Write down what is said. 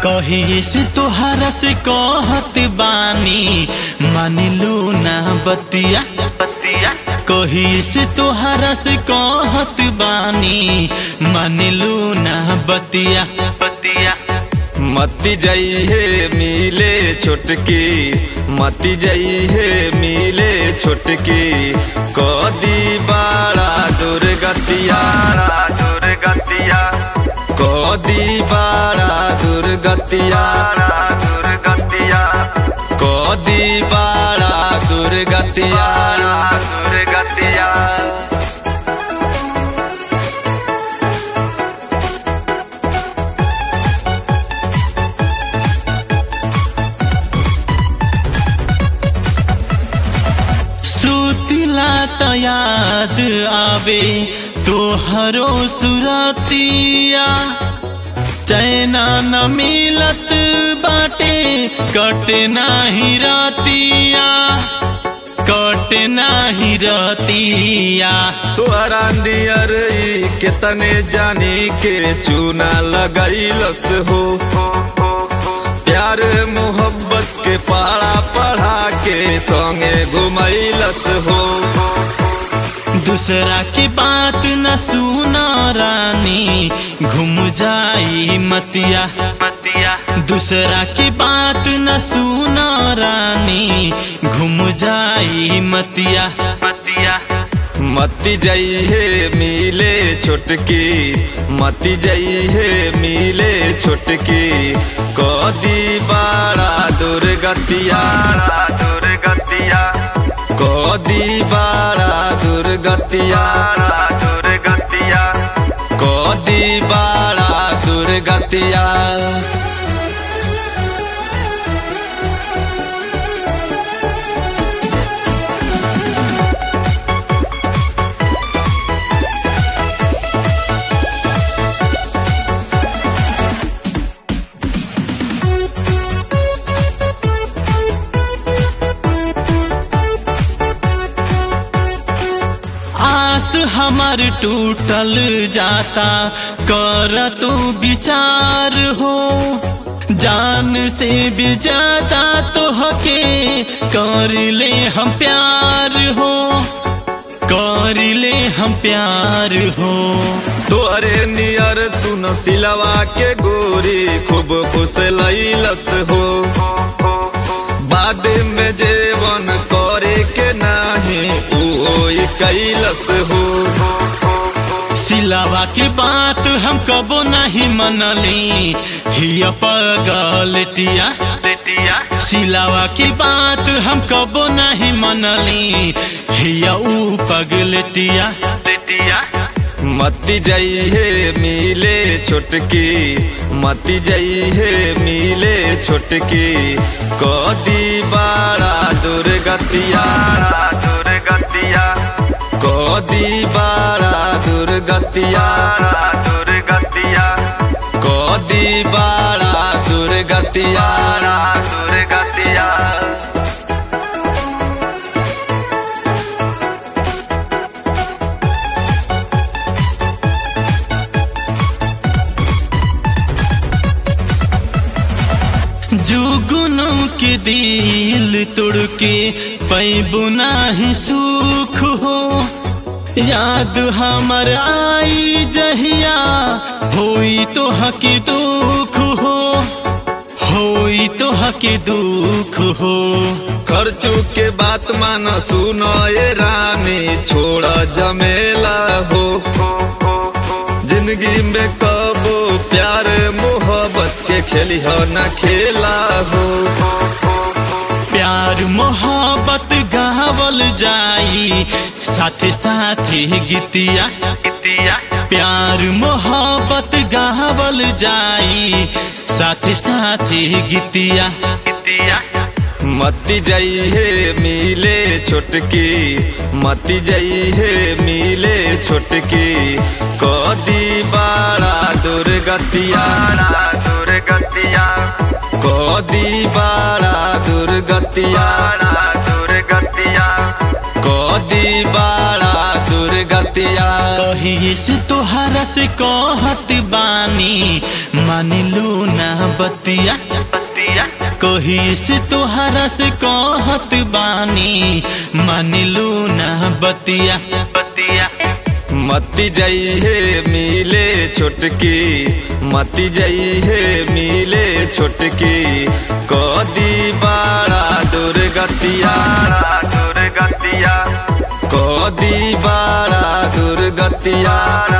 कहिए से तोहरा से कहत बानी मानिलू ना बतिया बतिया कहिए से तोहरा से कहत बानी मानिलू ना बतिया बतिया मती जाई है मिले छोटकी मती जाई है मिले छोटकी कदी बाड़ा दुर्गतिया दुर्गतिया कदी बाड़ा दुर्गतिया दुर्गतिया कदी बाड़ा दुर्गतिया दुर्गतिया सुतिला त याद आवे तोहरो सुरतिया चैना न मिलत बाटे कटे नाही रतिया कटे नाही रतिया तोहरा नियर ई केतने जानी के चूना लगैलस हो प्यार मोहब्बत के पढ़ा पढ़ा के संगे घुमैलस हो दूसरा की बात न सुना रानी घूम जाई मतिया मतिया दूसरा की बात न सुना रानी घूम जाई मतिया मतिया मती जाई है मिले छोटकी मती जाई है मिले छोटकी कदी बाड़ा दुर्गतिया दुर्गतिया कदी बाड़ा दुर्गतिया दुर्गतिया कदी बाड़ा दुर्गतिया आस हमार टूटल जाता कर तू विचार हो जान से भी ज्यादा तो हके कर ले हम प्यार हो कर ले हम प्यार हो तोरे नियर सुन सिलवा के गोरी खूब खुश लैलस हो बाद में जेवन करे के नाही ओई कैलस हो सिलावा की बात हम कबो नहीं मनली हिया पगलटिया सिलावा की बात हम कबो नहीं मनली हिया ऊ पगलटिया मती जाई है मिले छोटकी मती जाई है मिले छोटकी कदी बाड़ा दुर्गतिया दुर्गतिया कदी बाड़ा दुर्गतिया दुर्गतिया कदी बाड़ा दुर्गतिया दुर्गतिया जुगुनों के दिल तोड़ के पैबु नाही सुख हो याद हमर आई जहिया होई तो हकी दुख हो होई तो हकी दुख हो खर्चू के बात मान सुनो ये रानी छोड़ जमेला हो जिंदगी में कबो प्यार मोहब्बत के खेली हो न खेला हो प्यार मोहब्बत गावल जाई साथे साथे गीतिया प्यार मोहब्बत गावल जाई साथे साथे गीतिया मती जाई है मिले छोटकी मती जाई है मिले छोटकी कदी बाड़ा दुर्गतिया दुर्गतिया कदी बाड़ा दुर्गतिया दुर्गतिया कदी बाड़ा दुर्गतिया कही कहिए से तोहरा से कहत बानी मान लू ना बतिया कहिए से तोहरा से कहत बानी मान लू ना बतिया बतिया मती जाई है मिले छोटकी मती जाई है मिले छोटकी कदी बाड़ा दुर्गतिया दुर्गतिया कदी बाड़ा दुर्गतिया